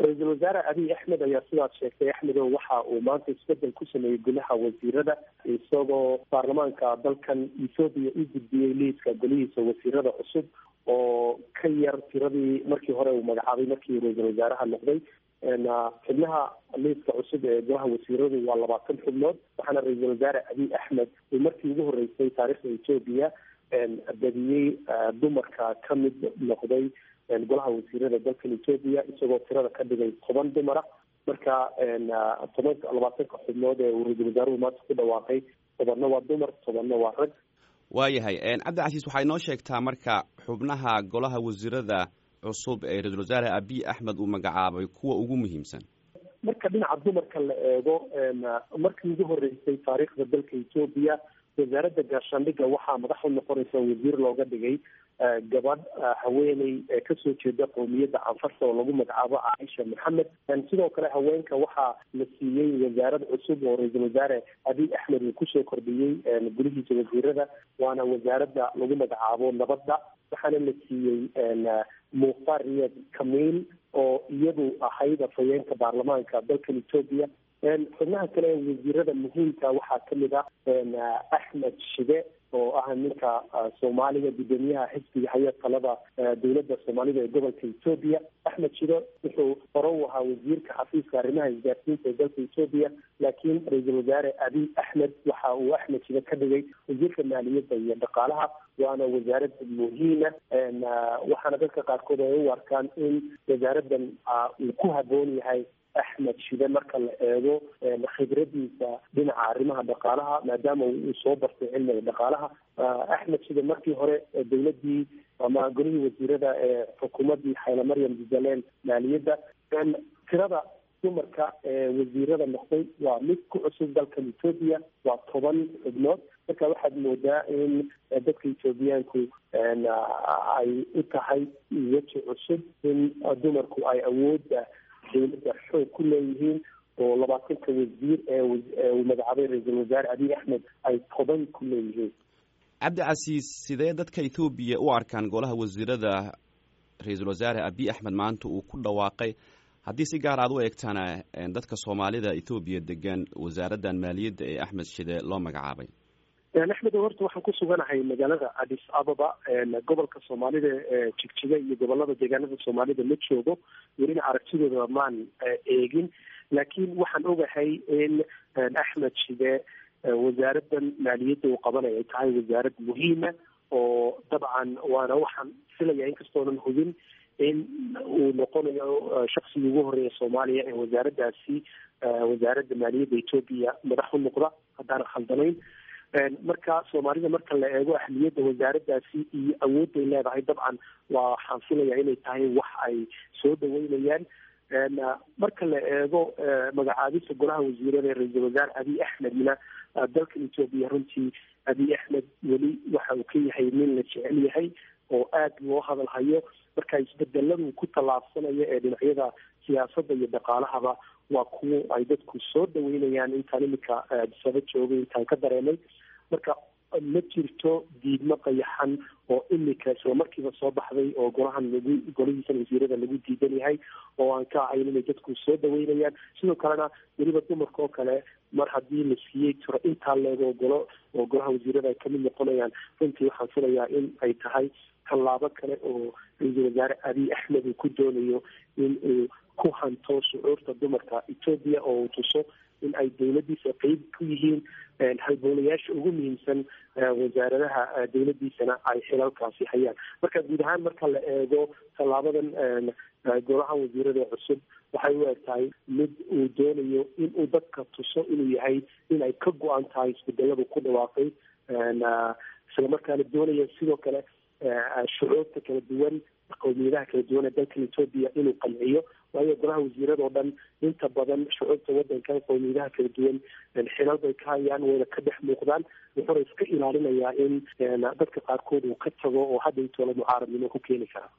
ra-iisul wasaare abiy axmed ayaa sidaas sheegtay axmedo waxa uu maanta isbedel ku sameeyey golaha wasiirada isagoo baarlamaanka dalkan ethoobiya u gudbiyey liiska golihiisa wasiirada cusub oo ka yar tiradii markii hore uu magacaabay markii ra-iisul wasaaraha noqday xubnaha liiska cusub ee golaha wasiiradu waa labaatan xubnood waxaana ra-iisul wasaare abiy axmed uu markii ugu horeysay taariikhda etoobiya badiyey dumarka ka mid noqday golaha wasiirada dalkan etoobiya isagoo tirada ka dhigay toban dumara marka toban labaatanka xubnood ee uu ra-iisul wasaaruhu maanta ku dhawaaqay tobanna waa dumar tobanna waa rag waayahay cabdicasiis waxay noo sheegtaa marka xubnaha golaha wasiirada cusub ee ra-iisul wasaare abiy axmed uu magacaabay kuwa ugu muhiimsan marka dhinaca dumarka la eego markii ugu horeysay taariikhda dalka etoobiya wasaaradda gaashaandhigga waxaa madax u noqonaysa wasiir looga dhigay gabadh haweeney kasoo jeeda qowmiyadda canfarta oo lagu magacaabo caaisha maxamed sidoo kale haweenka waxaa la siiyey wasaarad cusub oo ra-iisul wasaare abiy axmed uu kusoo kordhiyey gulihiisa wasiirada waana wasaaradda lagu magacaabo nabadda waxaana la siiyey mukhtaar riyad kamiil oo iyadu ahayd afhayeenka baarlamaanka dalkan etoobiya xubnaha kale ee wasiirada muhiimka waxaa kamid ah axmed shide oo ah ninka soomaaliga guddoomiyaha xisbiga haya talada dowladda soomaalida ee gobolka etoobiya axmed shide wuxuu hore u ahaa wasiirka xafiiska arrimaha isgaarsiinta ee dalka etoobiya laakiin ra-iisul wasaare abiy axmed waxa uu axmed shide ka dhigay wasiirka maaliyadda iyo dhaqaalaha waana wasaarad muhiima waxaana dadka qaarkood ay u arkaan in wasaaradan uu ku haboon yahay axmed shide marka la eego khibradiisa dhinaca arrimaha dhaqaalaha maadaama uu soo bartay cilmiga dhaqaalaha axmed shide markii hore dowladii ama golihii wasiirada ee xukuumadii xayla maryam jubbaland maaliyadda tirada dumarka ee wasiirada noqday waa mid ku cusub dalkan etoobiya waa toban xubnood marka waxaad moodaa in dadka etoobiyaanku ay u tahay weji cusub in dumarku ay awoodda dowladda xoog ku leeyihiin oo labaatanka wasiir ee uu magacaabay ra-iisul wasaare abiy axmed ay toban ku leeyihiin cabdicasiis sidee dadka ethoobiya u arkaan golaha wasiirada ra-iisul wasaare abiy axmed maanta uu ku dhawaaqay haddii si gaar aad u eegtana dadka soomaalida ethoobiya degan wasaaraddan maaliyadda ee axmed shide loo magacaabay axmed horta waxaan ku suganahay magaalada addis ababa gobolka soomaalida ee jigjiga iyo gobolada deegaanada soomaalida ma joogo welina aragtidooda maan eegin laakiin waxaan ogahay in axmed shide wasaaradan maaliyadda uu qabanay ay tahay wasaarad muhiima oo dabcan waana waxaan filaya inkastoonan hubin in uu noqonayo shaksigii ugu horeeya soomaaliya ee wasaaraddaasi wasaaradda maaliyadda etoobiya madax u noqda haddaanan khaldanayn marka soomaalida marka la eego ahmiyadda wasaaraddaasi iyo awoodday leedahay dabcan waa waxaan filaya inay tahay wax ay soo dhaweynayaan marka la eego magacaabista golaha wasiirada ee ra-iisul wasaare abiy axmedna dalkan etoobiya runtii abiy axmed weli waxa uu ka yahay nin la jecel yahay oo aada loo hadal hayo marka isbedeladu ku tallaabsanayo ee dhinacyada siyaasadda iyo dhaqaalahaba waa kuwo ay dadku soo dhaweynayaan intaan imika adisaba joogay intaan ka dareemay marka ma jirto diidmo qayaxan oo imika isla markiiba soo baxday oo golahan lagu golihiisan wasiirada lagu diidan yahay oo aan ka ahayn inay dadku soo dhaweynayaan sidoo kalena weliba dumarka oo kale mar haddii la siiyey tiro intaa leego golo oo golaha wasiirada ay kamid noqonayaan runtii waxaan filayaa in ay tahay tallaabo kale oo ra-iisul wasaare abiy axmed uu ku doonayo in uu ku hanto shucuurta dumarka etoobiya oo uu tuso in ay dowladdiisa qeyb ku yihiin halbowlayaasha ugu muhiimsan wasaaradaha dowladdiisana ay xilalkaasi hayaan marka guud ahaan marka la eego tallaabadan golaha wasiirada cusub waxay u eg tahay mid uu doonayo in uu dadka tuso inuu yahay in ay ka go-an tahay isbedeladu ku dhawaaqay isla markaana doonaya sidoo kale shucuurta kala duwan qowmiyadaha kala duwan ee dalkan etoobiya inuu qanciyo waayo golaha wasiirada oo dhan inta badan shucuurta wadankan qowmiyadaha kala duwan xilal bay ka hayaan wayna ka dhex muuqdaan wuxuuna iska ilaalinayaa in dadka qaarkood uu ka tago oo hadda intoola mucaaradnimo ku keeni karaa